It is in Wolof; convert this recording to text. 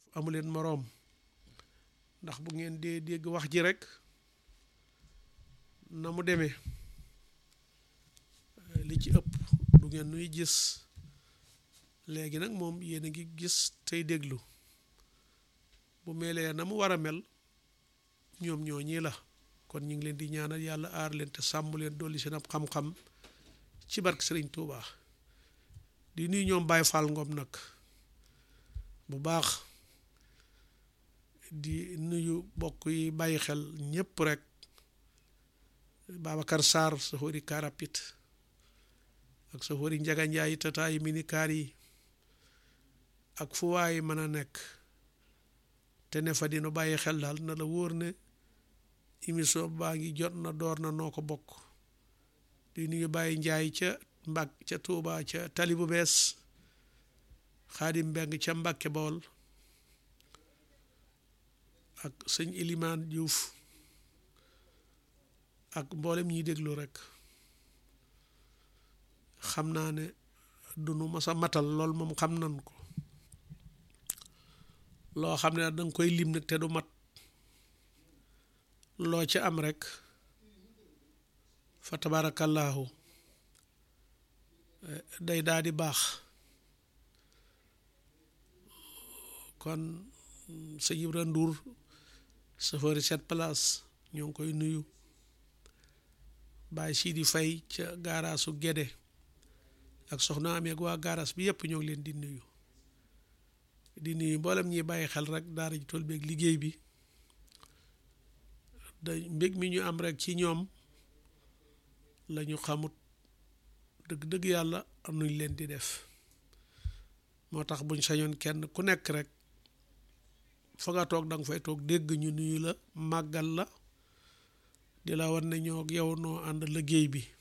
amuleen moroom ndax bu ngeen dee dégg wax ji rek na mu demee li ci ëpp du ngeen nuy gis léegi nag moom yéen a ngi gis tey déglu bu melee na mu war a mel ñoom ñoo ñii la kon ñu ngi leen di ñaanal yàlla aar leen te sàmm leen dolli seen ab xam-xam ci barke Sëriñ Tuubaa di nuyu ñoom Baye Fall Ngom nag bu baax di nuyu bokk yi bàyyi xel ñépp rek Babacar Sarr sa xóori karapit ak sa xóori Njaga Njaay tataay minikaar yi ak fu waay mën a nekk te ne fa dina bàyyi xel daal na la wóor ne émission baa ngi jot na door na noo ko bokk di nuyu bàyyi njaay ca mbak ca Tuuba ca tali bu bees xaadim mbeng ca Mbàkke Bawol ak sëñ Ilimaan Diouf ak mboolem ñiy déglu rek xam naa ne du nu masa matal lool moom xam nan ko loo xam ne danga koy lim nag te du mat loo ca am rek fa tabaarakallaahu day daal di baax kon sa Ibra Ndour safari set place ñoo ngi koy nuyu Baye Sidi Fay ca gaaraasu Gédé ak soxna amee ak waa gaaraas bi yëpp ñoo ngi leen di nuyu di nuyu mboolem ñi bàyyi xel rek daara ji tool beeg liggéey bi da mbég mi ñu am rek ci ñoom la ñu xamut dëgg-dëgg yàlla am nuñ leen di def moo tax buñ sañoon kenn ku nekk rek fa nga toog danga fay toog dégg ñu nuyu la màggal la di la wan ne ñoo yow noo ànd liggéey bi